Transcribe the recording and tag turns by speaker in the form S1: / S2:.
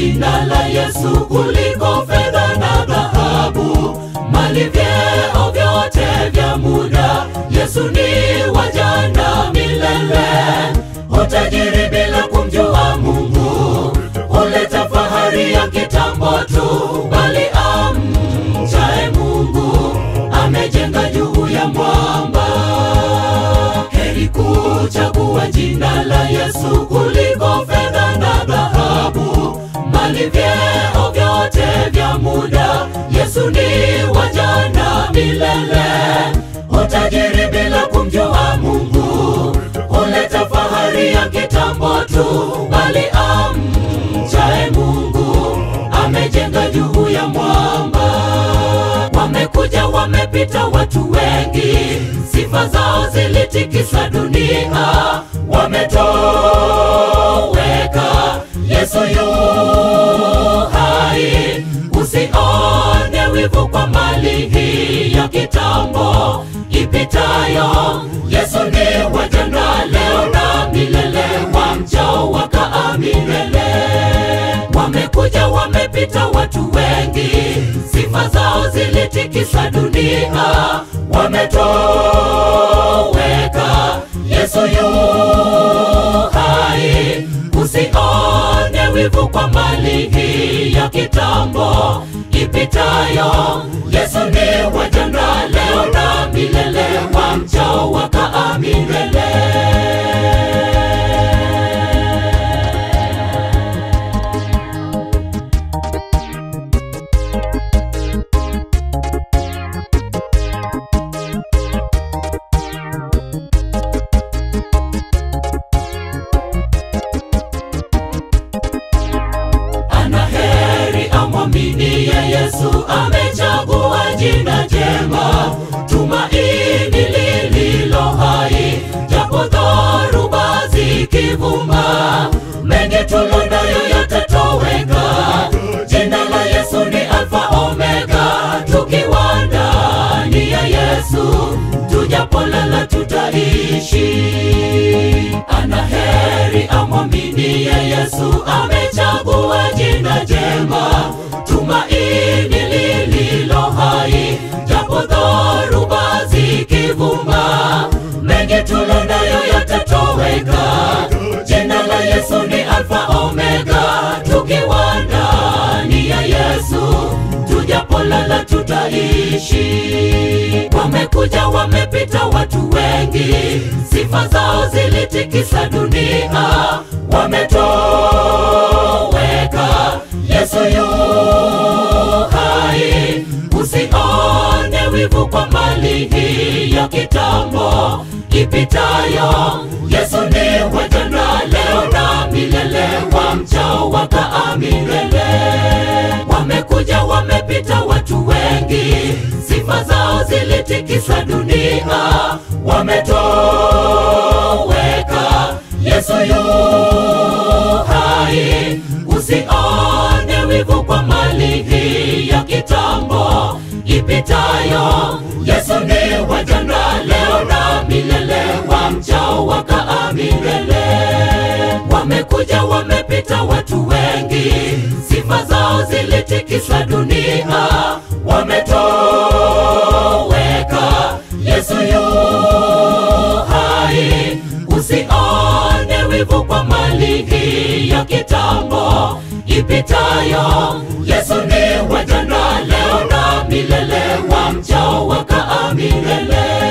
S1: jina la Yesu kuliko fedha na dhahabu, mali, vyeo vyote vya muda. Yesu ni wa jana milele, utajiri bila kumjua Mungu huleta fahari ya kitambo tu, bali amchae Mungu amejenga juu ya mwamba. Heri kuchagua jina la Yesu kuliko fedha na dhahabu, mali, vyeo vyote vya muda. Yesu ni wa jana milele, utajiri bila kumjua Mungu huleta fahari ya kitambo tu, bali amchae Mungu amejenga juu ya mwamba. Wamekuja wamepita watu wengi, sifa zao zilitikisa dunia, wametoweka. Yesu yu hai, usione wivu kwa mali hii ya kitambo ipitayo. Yesu ni wa jana, leo na milele, wamchao wakaa milele. Wamekuja wamepita watu wengi, sifa zao zilitikisa dunia, wametoweka. Yesu yu hai, usione wivu kwa mali hii ya kitambo ipitayo. Yesu ni wa jana, leo na milele, wamchao wakaa milele. Ana heri amwaminie Yesu, amechagua jina jema, tumaini lililo hai, japo dhoruba zikivuma, mengi tulonayo yatatoweka. Jina la Yesu ni Alfa Omega, tukiwa ndani ya Yesu, tujapolala tutaishi. Ana heri amwaminie Yesu, amechagua jina jema, tumaini lililo hai, japo dhoruba zikivuma, mengi tulonayo yatatoweka. Jina la Yesu ni Alfa Omega, tukiwa ndani ya Yesu, tujapolala tutaishi. Wamekuja wamepita watu wengi, sifa zao zilitikisa dunia, wametoweka. Yesu yu hai, usione wivu kwa mali hii ya kitambo ipitayo. Yesu ni wa jana, leo na milele, wamchao wakaa milele. Wamekuja wamepita watu wengi, sifa zao zilitikisa dunia, wametoweka. Yesu yu hai, usione wivu kwa mali hii ya kitambo ipitayo. Yesu ni wa jana, leo na milele, wamchao wakaa milele. Wamekuja wamepita watu wengi, sifa zao zilitikisa dunia, wametoweka. Yesu yu hai, usione wivu kwa mali hii ya kitambo ipitayo. Yesu ni wa jana, leo na milele, wamchao wakaa milele.